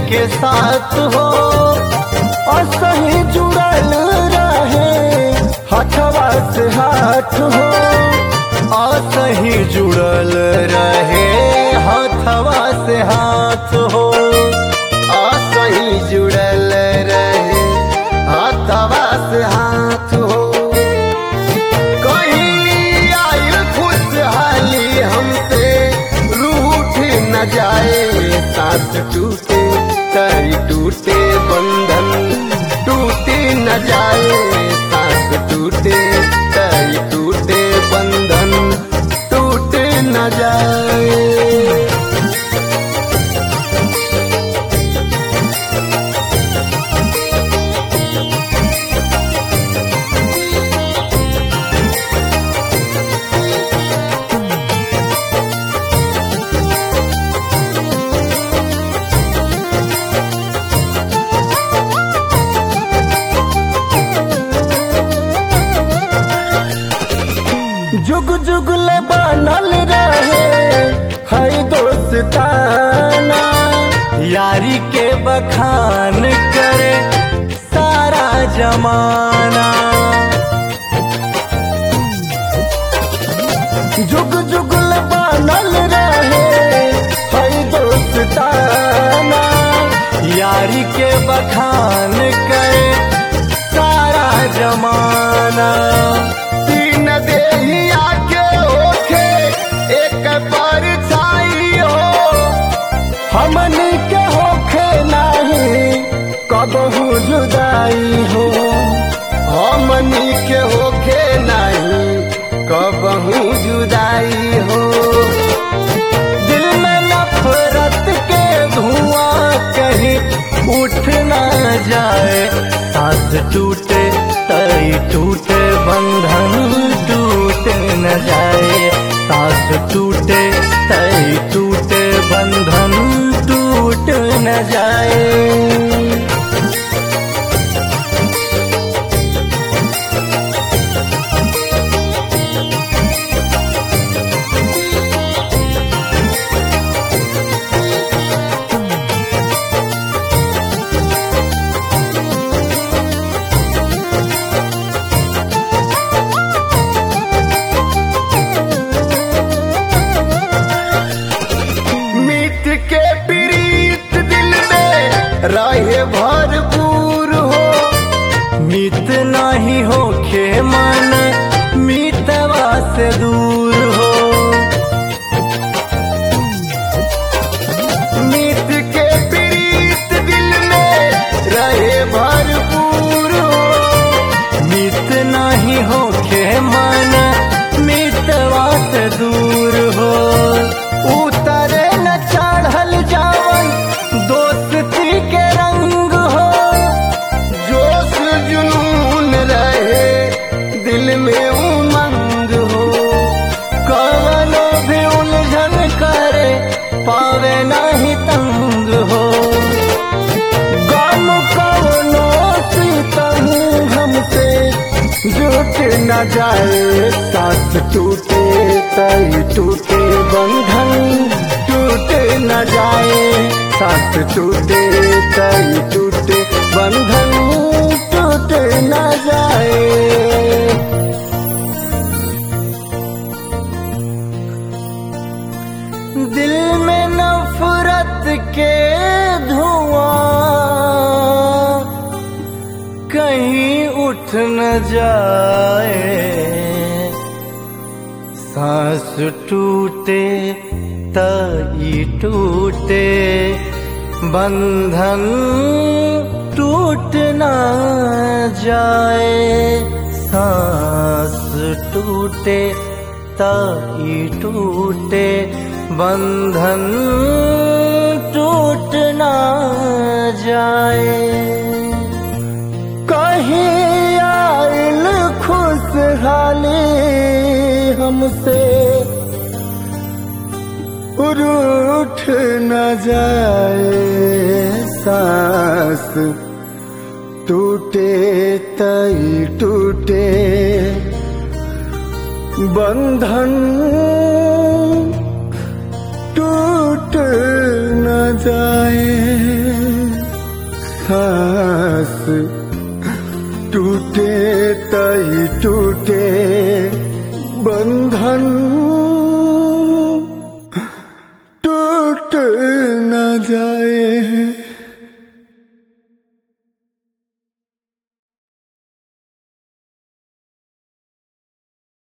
के साथ हो असही जुड़ल रहे हथवा से हाथ हो असही जुड़ल रहे हथवा से हाथ हो असही जुड़ल रहे हथवा से हाथ हो कहीं आयल खुशहाली हमसे रूठ न जाए साथ टूटे तरी टूटे बंधन टूटे न जाए साथ टूटे तरी टूटे बंधन टूटे न जाए जुग जुग ले बनल रहे हई दोस्ताना यारी के बखान करे सारा जमाना जुग जुग ले बनल रहे हई दोस्ताना यारी के बखान करे सारा जमाना तीन देहिया के होखे एक पर छाई हो हमनी के होखे नहीं कबहू जुदाई हो हमनी के होखे नहीं कबहू जुदाई हो दिल में नफरत के धुआं कहीं उठ ना जाए साथ टूटे तई टूटे बंधन टूट न जाए साथ टूटे तई टूटे बंधन टूट न जाए मीत के प्रीत दिल में रहे भरपूर हो मीत नहीं हो खे मन मीतवा से दूर हो मीत के प्रीत दिल में रहे भरपूर हो मीत नहीं हो खे मन मीतवा से दूर हो उतरे न चढ़ल जावन दोस्ती के रंग हो जोश जुनून रहे दिल में उमंग हो कवनो भी उलझन करे पावे नहीं तंग हो गम कवनो सीतम हमसे जुट न जाए साथ टूटे तई टूटे बंधन टूटे न जाए साथ टूटे तई टूटे बंधन टूटे न जाए दिल में नफरत के धुआं कहीं उठ न जाए सांस टूटे तई टूटे बंधन टूट न जाए सांस टूटे तई टूटे बंधन टूट न जाए कहीं आयल खुशहाली हमसे रूठ न जाए सांस टूटे तई टूटे बंधन टूट न जाए सांस टूटे तई टूटे